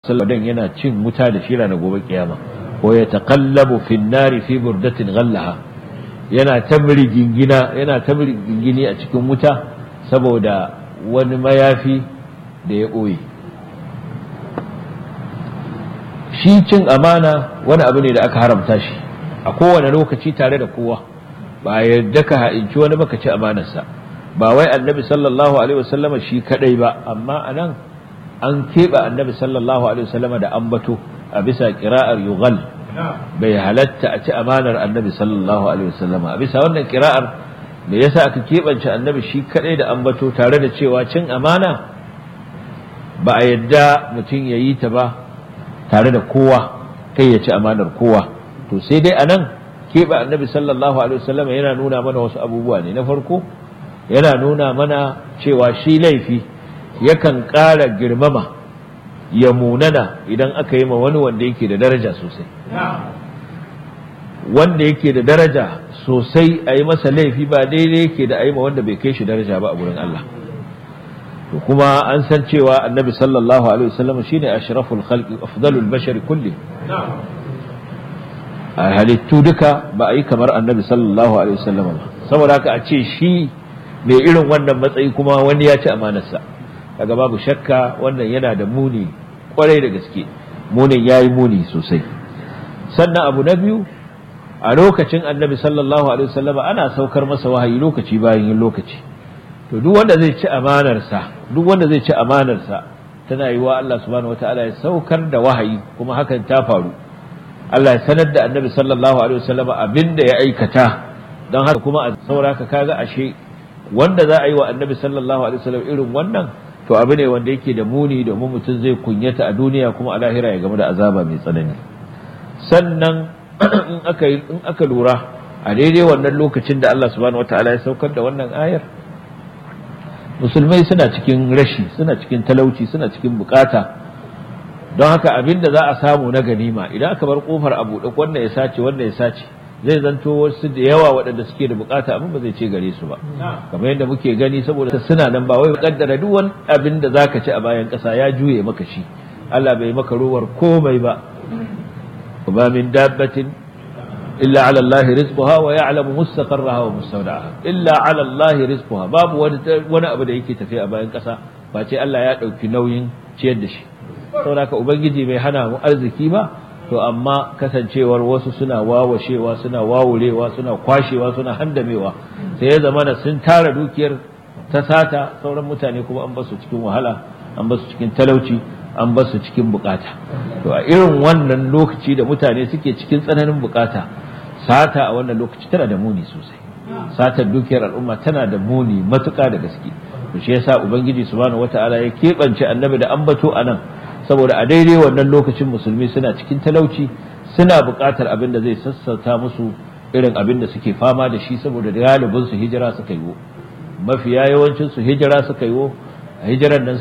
sallallahu yana cin wuta da shi ranar gobe kiyama ko ya taqallabu fin nari fi burdatin ghallaha yana ta gingina yana ta gingini a cikin wuta saboda wani mayafi da ya ɓoye shi cin amana wani abu ne da aka haramta shi a kowane lokaci tare da kowa ba yarda ka ha'inci wani baka ci amanarsa ba wai annabi sallallahu alaihi wasallama shi kadai ba amma anan an keɓe annabi sallallahu alaihi wasallama da ambato a bisa kira'ar yughal bai halatta a ci amanar annabi sallallahu alaihi wasallama a bisa wannan kira'ar me yasa aka keɓance annabi shi kadai da ambato tare da cewa cin amana ba a yadda mutum ya yi ta ba tare da kowa kai ya ci amanar kowa to sai dai anan keɓe annabi sallallahu alaihi wasallama yana nuna mana wasu abubuwa ne na farko yana nuna mana cewa shi laifi yakan ƙara girmama ya munana idan aka yi ma wani wanda yake da daraja sosai wanda yake da daraja sosai a yi masa laifi ba daidai yake da a yi ma wanda bai kai shi daraja ba a gurin Allah to kuma an san cewa annabi sallallahu alaihi wasallam shine ashraful khalqi afdalul bashar kulli a halittu duka ba a yi kamar annabi sallallahu alaihi wasallam ba saboda haka a ce shi mai irin wannan matsayi kuma wani ya ci amanarsa kaga babu shakka wannan yana da muni kwarai da gaske munin yayi muni sosai sannan abu na biyu a lokacin annabi sallallahu alaihi wasallam ana saukar masa wahayi lokaci bayan yin lokaci to duk wanda zai ci amanarsa duk wanda zai ci amanarsa tana yiwa Allah subhanahu wataala ya saukar da wahayi kuma hakan ta faru Allah ya sanar da annabi sallallahu alaihi wasallam abinda ya aikata don haka kuma a sauraka kaga ashe wanda za a yi wa annabi sallallahu alaihi wasallam irin wannan to abu ne wanda yake da muni domin mutum zai kunyata a duniya kuma a lahira ya gamu da azaba mai tsanani sannan in aka in aka lura a daidai wannan lokacin da Allah subhanahu wataala ya saukar da wannan ayar musulmai suna cikin rashi suna cikin talauci suna cikin bukata don haka abin da za a samu na ganima idan aka bar kofar a buɗe wannan ya sace wannan ya sace zai zanto wasu da yawa waɗanda suke da bukata abin ba zai ce gare su ba kamar yadda muke gani saboda suna nan ba wai kaddara duk wani abin da zaka ci a bayan ƙasa ya juye maka shi Allah bai maka ruwar komai ba ba min dabbatin illa ala Allah rizquha wa ya'lamu mustaqarraha wa mustawda'aha illa ala Allah rizquha babu wani wani abu da yake tafiya a bayan ƙasa ba ce Allah ya ɗauki nauyin ciyar da shi saboda haka ubangiji bai hana mu arziki ba to amma kasancewar wasu suna wawashewa suna wawurewa suna kwashewa suna handamewa sai ya zama da sun tara dukiyar ta sata sauran mutane kuma an basu cikin wahala an basu cikin talauci an basu cikin bukata to a irin wannan lokaci da mutane suke cikin tsananin bukata sata a wannan lokaci tana da muni sosai satar dukiyar al'umma tana da muni matuƙa da gaske to shi yasa ubangiji subhanahu wataala ya keɓance annabi da ambato anan saboda a daidai wannan lokacin musulmi suna cikin talauci suna buƙatar abin da zai sassauta musu irin abin da suke fama da shi saboda galibin su hijira suka yi mafiya yawancin su hijira suka yi a hijiran nan